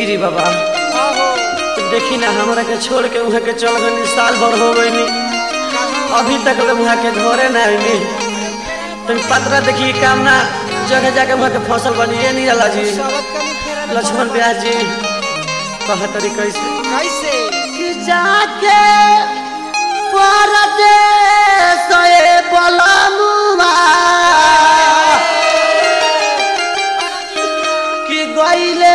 गिरी बाबा आहो देखी ना हमरा के छोड़ के वहाँ के चल गई साल भर हो गई अभी तक ले वहाँ के घरे ना आईनी तुम पतरा देखी काम ना जगह जगह वहाँ के फसल बनी ये नहीं रला जी सबत कनी फेरा लक्ष्मण व्यास जी कह तरी कैसे कैसे कि जाके परदेश ए बलमुआ कि गईले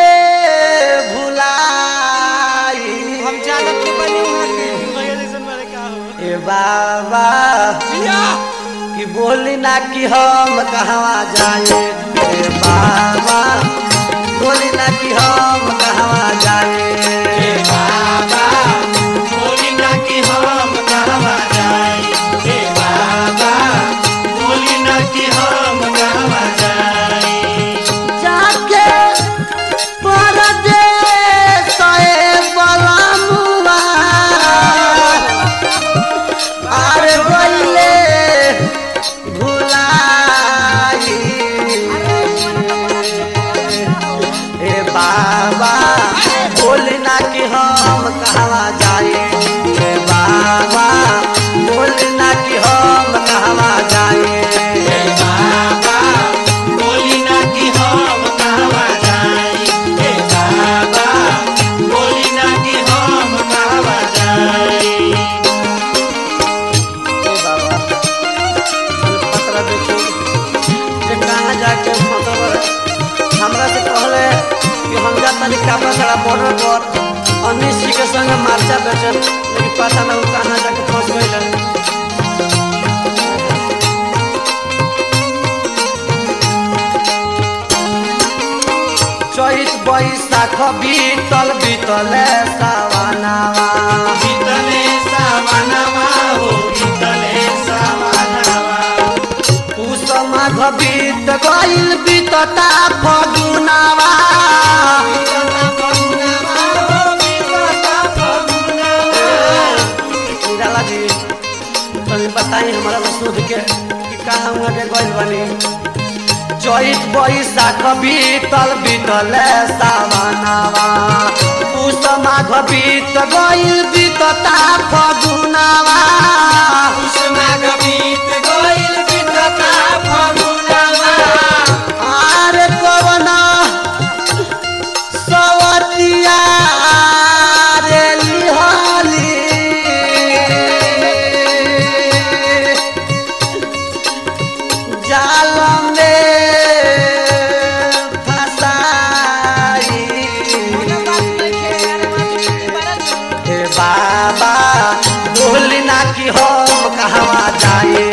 भुलाई हम जानत के बनी वहां के भैया जैसन मारे का हो ए बाबा जिया कि बोली ना कि हम कहवा जाए ए बाबा बोली ना कि हम कहवा जाए ए बाबा बोली ना कि हम कहवा जाए हे बाबा बोली ना कि हम कहवा जाए जाके परदेश ए बलमुआ अरे गईले भुलाई ए बाबा बोली ना कि हम कहवा जाए ए बाबा बोली ना कि हम कहवा जाए हे बाबा बोली ना कि हम कहवा जाए हे बाबा बोली ना कि हम कहवा जाए ए बाबा पत्र देखी जे कहाँ जाके मतलब हमरा से कहले कि हम जा तनी कापड़ा सारा बॉर्डर पर अनिश जी के संग मार्चा बेचल लेकिन पता ना उ कहाँ जाके फंस गइल चैत बैशाख बीतल बीतले सावनावा बीतले सावनवा हो बीतले सावनवा पुष माघ बीत गइल बीतता फगुनावा निराला जी तनी बताई हमारा सूद के कि कहाँ हुआ के गइल बनी चैत बैशाख बीतल बीतले सावनावा पुष माघ बीत गइल बीतता फगुनावा आरे कवना सवतिया रे लिहाली जाल में फसाई हे बाबा बोली ना कि हम कहवा जाए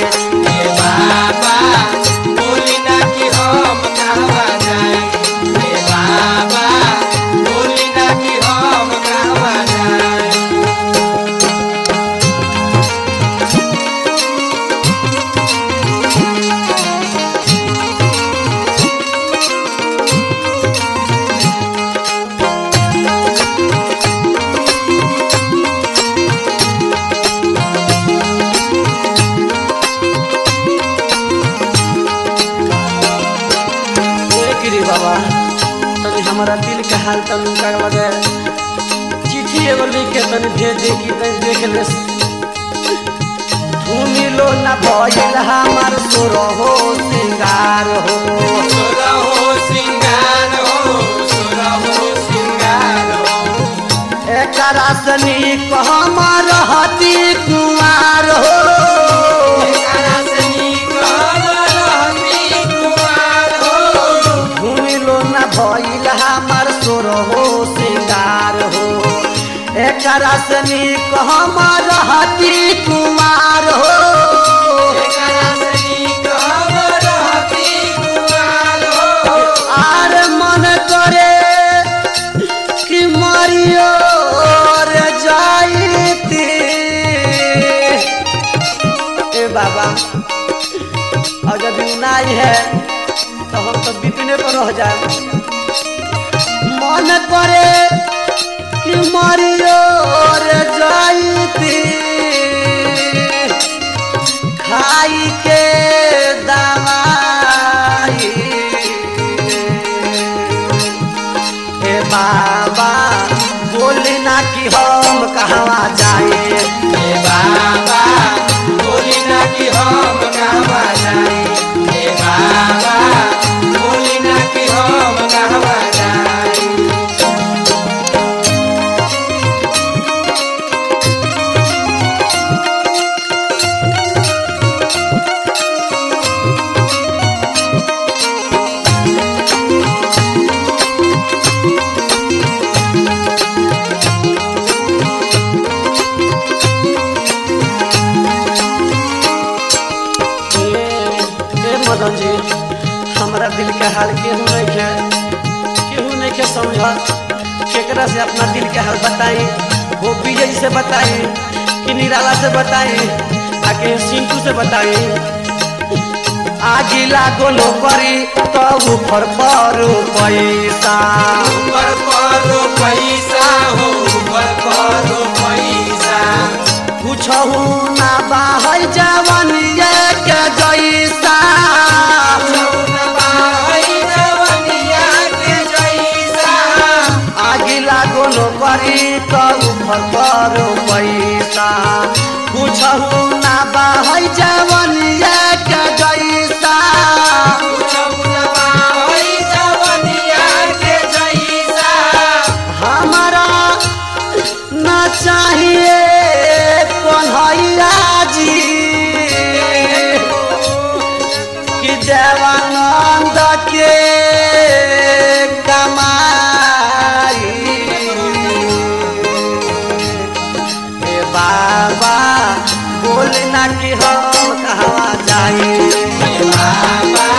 ए गिरी बाबा तनी हमारा दिल के हाल तनी का लगे चिट्ठी एगो लिख के तनी भेज दे कि तनी देख ले भूमि लो ना भइल हमार सुर हो सिंगार हो एकरा सनी को हमर हती कुमार हो भूमि लो ना भइल हमार सुर हो सिंगार हो एकरा सनी को हमर हती कुमार हो আর মনে করে কি মারিও রে যাইতি ए बाबा और जब नाई है तो हम तो बिपने पर रह जाए मन करे कि मारियो रे जाइती खाई के दवाई हे बाबा मदन जी हमारा दिल के हाल केहू नहीं के केहू नहीं के समझ केकरा से अपना दिल के हाल बताई वो विजय से बताई कि निराला से बताई आके सिंटू से बताई आगिला गोलो करी तो ऊपर पर पैसा ऊपर करो पैसा हो ऊपर करो पैसा पूछहु ना बाहर जवनिया के जैसा भाई जवनिया के जैसा आगिला गोलो करी तो ऊपर पर पैसा पूछहु ना बाहर जवनिया के जैसा भाई जवनिया के जैसा हमारा ना चाहिए कन्हैया जी कि देवानंद के कमाई ए बाबा बोलना कि हम कहाँ जाई बाबा